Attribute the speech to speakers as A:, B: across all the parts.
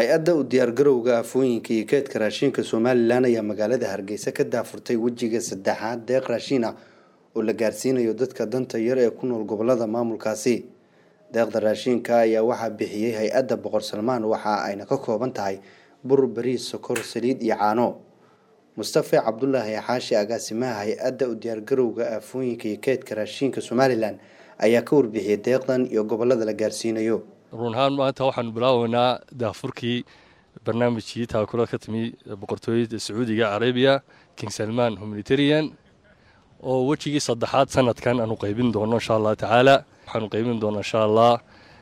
A: hay-adda u diyaargarowga afooyinka iyo keedka raashinka somalilan ayaa magaalada hargeysa ka daafurtay wejiga saddexaad deeq raashin ah oo la gaarsiinayo dadka danta yar ee ku nool gobolada maamulkaasi deeqda raashinka ayaa waxaa bixiyey hay-adda boqor salmaan waxa ayna ka kooban tahay bur bariis sokor saliid iyo caano mustafe cabdulaahi xaashi agaasimaha hay-adda u diyaargarowga aafooyinka iyo keedka raashinka somalilan ayaa ka warbixiyey deeqdan iyo gobolada la gaarsiinayo
B: run ahaan maanta waxaanu bilaabaynaa daafurkii barnaamijkii taakula ka timi boqortooyada sacuudiga carabiya king salman humanitarian oo wejigii saddexaad sanadkan aanu qaybin doono insha allah tacaala waxaanu qaybin doona insha allah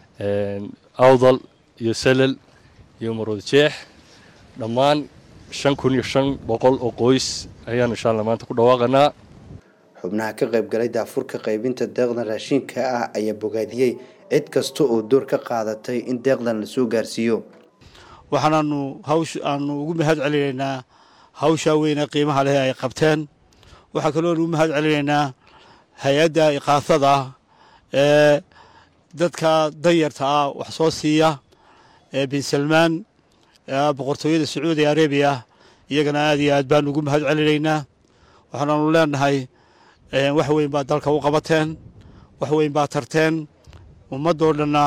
B: awdal iyo salal iyo marood jeex dhammaan shan kun iyo shan boqol oo qoys ayaanu insha allah maanta ku dhawaaqanaa
A: xubnaha ka qaybgalay daafurka qaybinta deeqdan raashinka ah ayaa bogaadiyey cid kasta oo door ka qaadatay in deeqdan lasoo gaarsiiyo
C: waxaanaanu hawsh aanu ugu mahad celinaynaa hawshaa weyne qiimaha leh ay qabteen waxaa kaloo ugu mahad celinaynaa hay-adda iqaasada ee dadka danyarta ah wax soo siiya ee bin salmaan boqortooyada sacuudi arabiya iyagana aad iyo aad baanu ugu mahad celinaynaa waxaanaanu leenahay wax weyn baa dalka u qabateen wax weyn baa tarteen ummadoo dhanna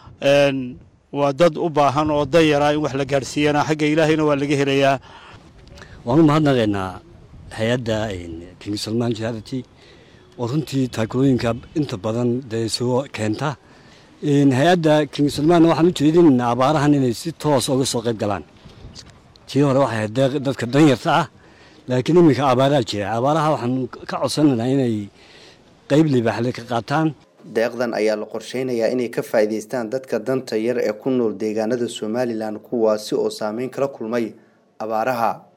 C: waa dad u baahan oo danyara in wax la gaadhsiiyana xagga ilaahayna waa laga helayaa
D: waan u mahadnaqaynaa hay-adda king salman charity oo runtii taakulooyinka inta badan dee soo keenta hay-adda king salman waxaan u jeedinaynaa abaarahan inay si toos uga soo qayb galaan tii hore waxay ahayd dadka danyarta ah laakiin iminka abaaraa jira abaaraha waxaan ka codsanaynaa inay qayb libaaxle ka qaataan
A: deeqdan ayaa la qorsheynayaa inay ka faa'iidaystaan dadka danta yar ee ku nool deegaanada somalilan kuwaasi oo saameyn kala kulmay abaaraha